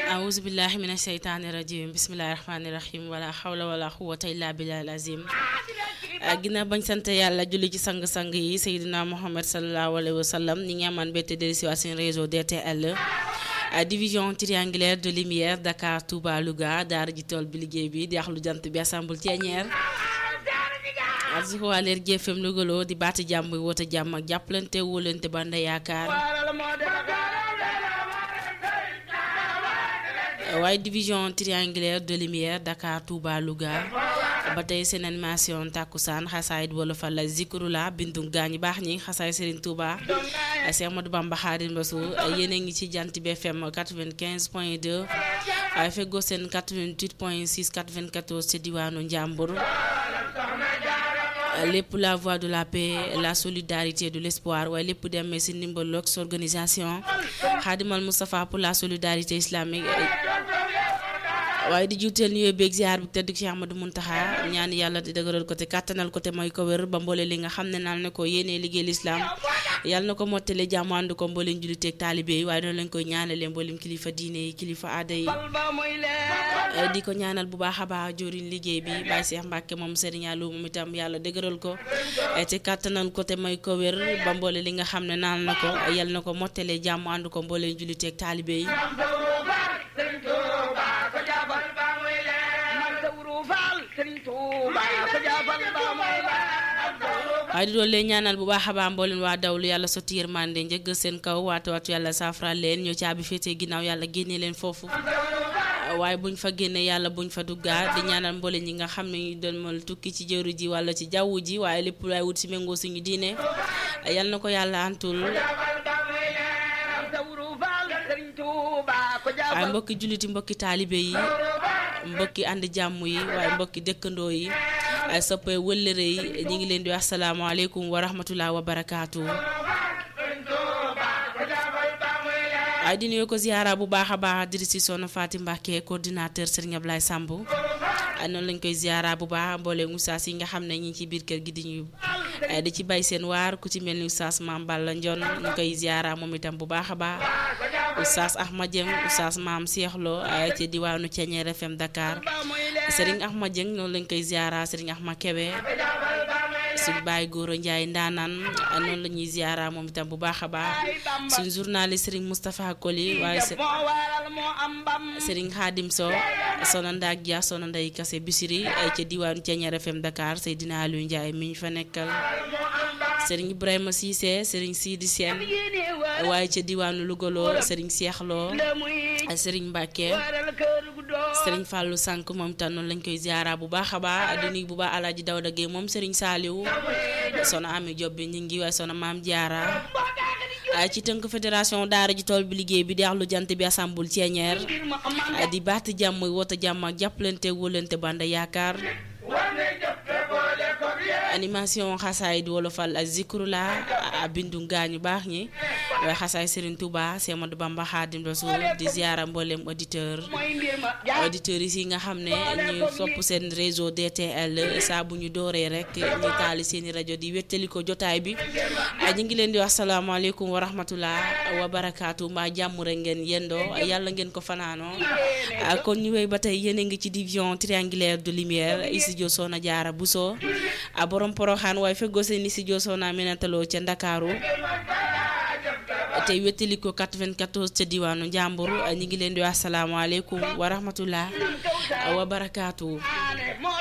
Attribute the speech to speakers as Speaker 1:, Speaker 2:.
Speaker 1: awuzu billahi mina sheytaani rajim bismillahi rahmaani rahim wala xawla wala quwata illa billahi azim ginnaaw bañ sant yàlla julli ci sang-sang yi Seydina Mohamed salallahu alayhi wa sallam ñi ngi amaan bette dellu si waat seen réseau DTL division triangulaire de lumière Dakar Touba Louga daara ji tool bi liggéey bi di axlu jant bi assemble Thiénière arsuko leer GFM Lougaloo di baati jàmm woote jàmm ak jàppalante wóolante banda yaakaar waaye division triangulaire de lumière Dakar Touba Louga ba tey seen animation takkusaan xasaayit wolofal la zikrula bindu gaañu baax ñi xasaay Serigne Touba Cheikh Ahmadou Bamba Khadim Rassoul yéen a ngi ci jant bi FM 95 point 2 waaye feggoo seen 88 point 6 94 ci diwaanu Njàmbur lépp la voie de la paix la solidarité de l'espoir waaye lépp demee ci ndimbal lox organisation Khadimal Moustapha pour la solidarité islamique waaye di juuteel nuyoo beeg ziar bi tedd Cheikh Ahmadou Muntaxa ñaan yàlla di dëgëral ko te kàttanal ko te mooy ko wér ba mboole li nga xam ne naan na ko yéenee liggéey lislaam yàlla na ko mottale jàmm ànd ko mbooleem julliteeg taalibe yi waaye noonu lañ koy ñaanalee mbooleem kilifa diine yi kilifa aada yi di ko ñaanal bu baax a baax joriñ liggéey bi Baye Cheikh Mbacke moom Serigne Aliou moom itam yàlla dëgëral ko te kàttanal ko te mooy ko wér ba mboole li nga xam ne naan na ko yàlla na ko mottale jàmm ànd ko mbooleem julliteeg taalibe yi waaye di doon leen ñaanal bu baax a baax mbooleen waa dawlu yàlla sotti yërmande njëggal seen kaw waatu waatu yàlla saafara leen ñoo caabi féetee ginnaaw yàlla génne leen foofu waaye buñ fa génne yàlla buñ fa duggaat di ñaanal mbooleen ñi nga xam ne ñu doon mal tukki ci jëru ji wala ci jaww ji waaye lépp laay wut si méngoo suñu diine yal na ko yàlla antul waaye mbokki julliti mbokki taalibe yi mbokki ànd jàmm yi waaye mbokki dëkkandoo yi ay soppe wëllëre yi ñi ngi leen di wax asalaamaaleykum wa rahmatullah wa barakaatu waaye di nuyu ko ziyaara bu baax a baax diri si soxna Fatim Mbacke coordinateur Serigne Ablaye Samb noonu lañ koy ziyaara bu baax mbooleem oustaz yi nga xam ne ñi ci biir kër gi di ñu di ci bay seen waar ku ci mel ni oustaz Maam Balla Ndion ñu koy ziyaara moom itam bu baax a baax oustaz Ahmad Dieng oustaz Maam Cheikh Lo ci diwaanu Thiénière FM Dakar Serigne Ahmad Dieng noonu lañ koy ziyaara Serigne Ahmad Kebe suñu bàyyi góor a Njaay ndaanaan noonu la ñuy ziyaara moom itam bu baax a baax suñu journaliste Serigne Moustapha Koli waaye Serigne Khadim Sow sona ndaak dia sona nday kase bisiri ca diwaanu Thiénière FM Dakar Seydina Aliou Ndiaye mi ñu fa nekkal Serigne Ibrahima Cissé Serigne Sidi Sène waaye ca diwaanu Lougaloo Serigne Cheikh Lo Serigne Mbacke Serigne Fallou Sànk moom itam noonu lañ koy ziara bu baax a baax di nuyu bu baax Alaaji Dawda Gueye moom Serigne Saliou sono Ami Diop bi ñu ngi waaye sono Maam Diarra ci tënk fédération daara ji tool bi liggéey bi di axlu jant bi assemble Thiénière di baati jàmm woote jàmm ak jàppalante wóolante banda yaakaar animation xasaay di wolofal ak zikrula bindu gaañu baax ñi waaye xasaay Serigne Touba Cheikh Ahmadou Bamba Khadim Rassoul di ziara mboolem auditeur auditeurs yi nga xam ne ñu sopp seen réseau DTL saa bu ñu dooree rek ñu taali seeni rajo di wettali ko jotaay bi ñu ngi leen di wax salaamaaleykum wa rahmatullah wa barakaatu mbaa jàmm rek ngeen yendoo yàlla ngeen ko fanaanoo kon ñu wéy ba tey yéen a ngi ci division triangulaire de lumière studio Soxna Jaara Buso a borom poroxaan waaye feggoo seen studio Soxna Minataloo ca Ndakaaru tey wettali ko 94 ca diwaanu Njàmbur ñu ngi leen di wax salaamaaleykum wa rahmatullah wa barakaatu